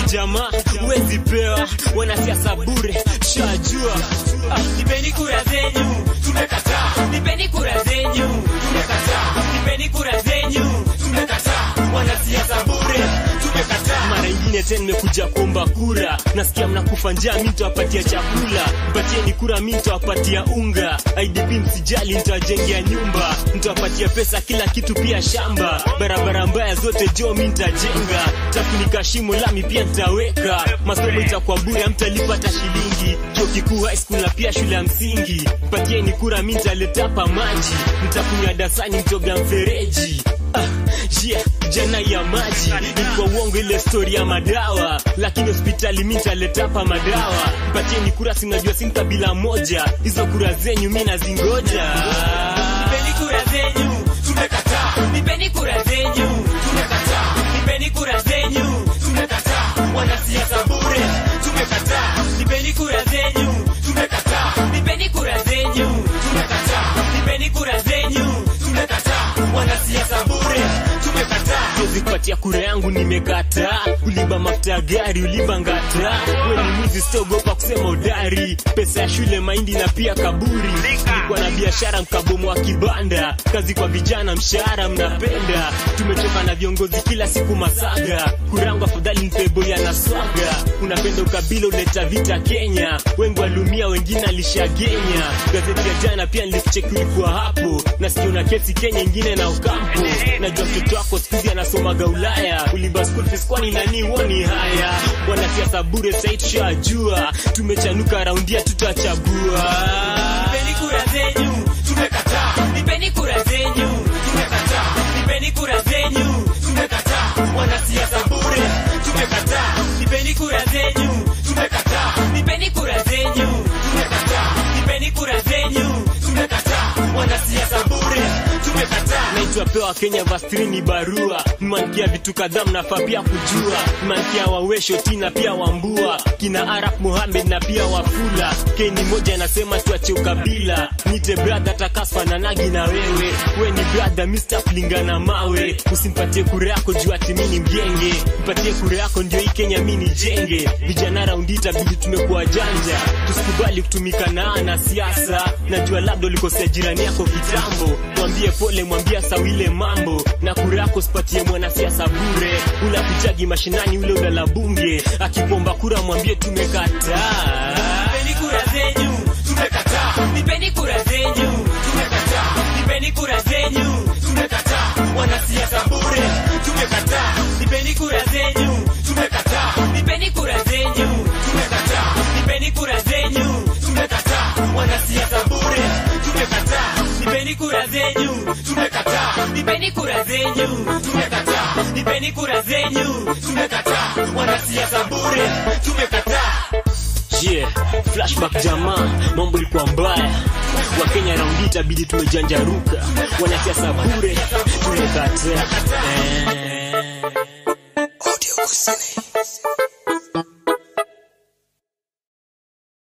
jamaa huwezi pewa wanasiasa bure shajua Ah, nipeni kura zenyu tumekataa nipeni kura zenyu tumekataa nipeni kura zenyu tumekataa wanasiasa bure tumekataa mara ingine tena nimekuja kuomba kura nasikia mnakufa njaa mi nitawapatia chakula mpatieni kura mi nitawapatia unga idp msijali nitawajengea nyumba nitawapatia pesa kila kitu pia shamba barabara mbaya zote jo mi nitajenga tafunika shimo lami pia nitaweka masomo itakuwa bure mtalipa hata shilingi chuo kikuu high school na pia shule ya msingi mpatieni kura mi nitaleta hapa maji nitakunywa dasani mtoga mfereji ah, yeah, jana ya maji ilikuwa uongo ile stori ya madawa lakini hospitali mi nitaleta hapa madawa mpatieni kura sinajua si kabila moja hizo kura zenyu mi nazingoja nipeni kura zenyu tumekataa nipeni kura zenyu tumekataa nipeni kura zenyu tumekataa wanasiasa bure tumekataa nipeni kura zenyu tumekataa nipeni kura zenyu tumekataa nipeni kura zenyu tumekataa wanasiasa bure tumekataa siwezi kupatia kura yangu nimekataa uliba mafuta ya gari uliba ngata we ni mwizi sitogopa kusema udari pesa ya shule mahindi na pia kaburi ilikuwa na biashara mkabomo wa kibanda kazi kwa vijana mshahara mnapenda tumechoka na viongozi kila siku masaga kurangu afadhali mpeboya na swaga unapenda ukabila uleta vita kenya wengi walumia wengine alishagenya gazeti ya jana pia nilikucheki ulikuwa hapo nasikia una kesi kenya ingine na ukampo najua mtoto wako skuzi anasomaga ulaya uliba school fees kwani nani woni haya wanasiasa bure sai tushajua tumechanuka raundia tutachagua nipeni kura zenyu tumekataa nipeni kura zenyu tumekataa nipeni kura zenyu tumekataa wanasiasa bure tumekataa nipeni kura zenyu tumekataa nipeni kura zenyu tumekataa nipeni kura zenyu tumekataa wanasiasa bure tumekataa naitwa pewa kenya vastrini barua mmankia vitu kadhaa mnafaa pia kujua mmankia wawesho tina pia wambua kina arab muhamed na pia wafula keni moja anasema tuache ukabila nite bradha takasfananagi na wewe we ni bradha mr kulingana mawe usimpatie kura yako juu ati mi ni mgenge mpatie kura yako ndio hii kenya mi ni jenge vijana raundi itabidi tumekuwa janja tusikubali kutumika na ana siasa najua labda ulikosea jirani yako kitambo mwambie pole mwambie sawile mambo na kura yako sipatie mwanasiasa bure ula kujagi mashinani ule ulala bunge akipomba kura mwambie tumekataa nipeni kura zenyu tumekataa nipeni kura zenyu tumekataa nipeni kura zenyu tumekataa wanasiasa bure tumekataa nipeni kura zenyu tumekataa nipeni kura zenyu tumekataa nipeni kura zenyu tumekataa wanasiasa bure tumekataa nipeni kura zenyu tumekataa nipeni kura zenyu tumekataa nipeni kura zenyu tumekataa wanasiasa bure tumekataa yeah, flashback jamaa mambo ilikuwa mbaya wakenya raundi itabidi tumejanjaruka wanasiasa bure tumekataa eh.